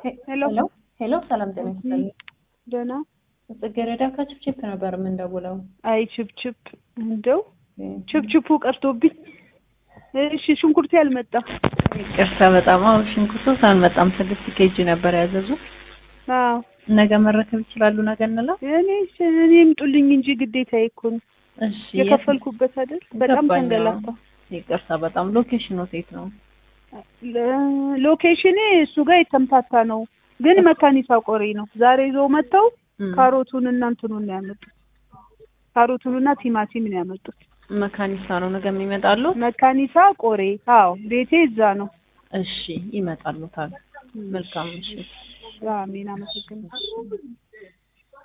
ሄሎ ሄሎ፣ ሰላም ጤና ይስጥልኝ። ደህና ጽጌረዳ ከችፕችፕ ነበር የምንደውለው። አይ ችፕችፕ እንደው ችፕችፑ ቀርቶብኝ። እሺ ሽንኩርቴ አልመጣም። ይቅርታ በጣም አዎ፣ ሽንኩርቱ ሳልመጣም ስድስት ኬጂ ነበር ያዘዙ። አዎ ነገ መረከብ ይችላሉ? ነገ እንለው። እኔ እኔ ይምጡልኝ እንጂ ግዴታዬ እኮ ነው እሺ፣ የከፈልኩበት አይደል? በጣም ገባኝ። ተንገላታ። ይቅርታ በጣም ሎኬሽኑ ሴት ነው። ሎኬሽኔ እሱ ጋር የተምታታ ነው፣ ግን መካኒሳ ቆሬ ነው። ዛሬ ይዘው መጥተው እም፣ ካሮቱን እና እንትኑን ነው ያመጡት። ካሮቱንና ቲማቲም ነው ያመጡት። መካኒሳ ነው ነገ የሚመጣሉ። መካኒሳ ቆሬ። አዎ ቤቴ እዛ ነው። እሺ፣ ይመጣሉ። ታል መልካም እሺ። አሜን። አመሰግናለሁ።